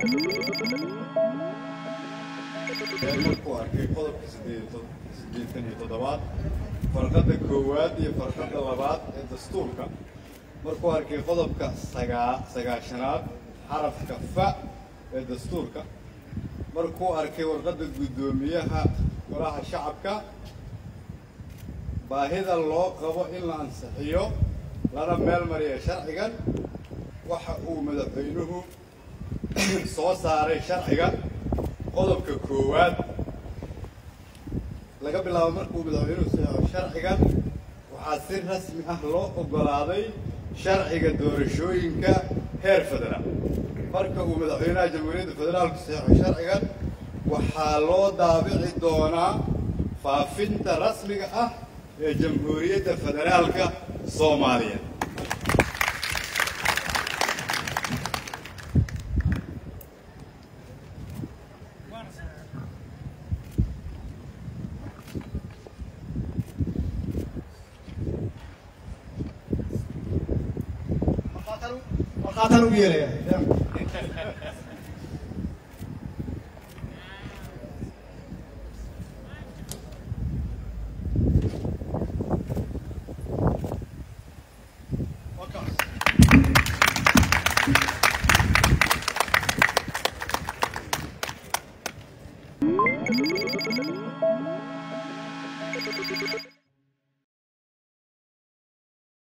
markuu arkay qodobka siddeetan iyo toddobaad farqadda koowaad iyo farqadda labaad ee dastuurka markuu arkay qodobka sagaa sagaashanaad xarafka fa ee dastuurka markuu arkay warqadda guddoomiyaha golaha shacabka baahida loo qabo in la ansixiyo lana meel mariya sharcigan waxa uu madaxweynuhu soo saaray sharciga qodobka koowaad laga bilaabo markuu madaxweynuhu saxo sharcigan waxaa si rasmi ah loo oggolaaday sharciga doorashooyinka heer federaal marka uu madaxweynaha jamhuuriyadda federaalku saxo sharcigan waxaa loo daabici doonaa faafinta rasmiga ah ee jamhuuriyadda federaalka soomaaliya markhaataan ugu yeeraya